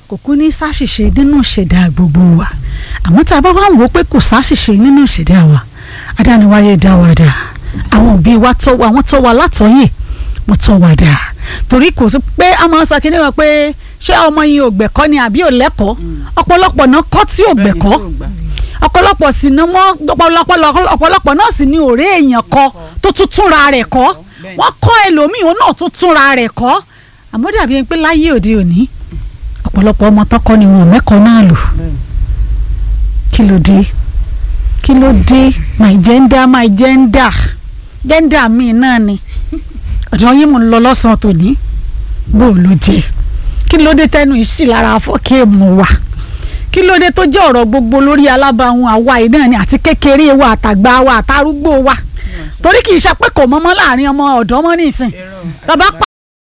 kò kú ní sáṣìṣe nínú ìṣẹ̀dá gbogbo wa àmọ́ tá a bá wá ń wò ó pé kò sáṣìṣe nínú ìṣẹ̀dá wa adániwáyé dá wa dá àwọn òbí wa tọ́ wa àwọn tọ́ wa látọ̀yè wọ́n tọ́ wa dá torí kò sí pé a máa ń sọ kí ni wọn pé ṣé ọmọ yìí ò gbẹ̀kọ́ ni àbí ò lẹ́kọ̀ọ́ ọ̀pọ̀lọpọ̀ náà kọ́ tí ò gbẹ̀kọ́ ọ̀pọ̀lọpọ̀ sì ni wọ́n ọ̀pọ̀lọpọ̀ náà sì ni ọ̀rẹ́ èèyàn kọ́ tó tún túnra rẹ̀ kọ́ wọ́n kọ́ ẹlòmíì òun náà tún túnra rẹ̀ kọ́ àmọ́ dàbí ẹni pé láyé òde òní ọ̀pọ̀lọpọ̀ ọmọ tọkọ ni wọn ò mẹ́kọ̀ọ́ náà lò kí ló dé kí ló dé my gender my gender gender mi náà ni ọ̀dọ̀ yín mo ń lọ lọ́sàn-án tòní bó o ló jẹ kí ló dé tẹnu ìṣì lára afọ́kéèmù wa kí ló dé tó jẹ́ ọ̀rọ̀ gbogbo lórí alábàáhùn àwa yìí náà ni àti kékeré wa àtàgbà wa àtàrúgbó wa torí kì í ṣe pé kò mọ́mọ́ láàrin ọmọ ọ̀dọ́ mọ́ nísìn bàbá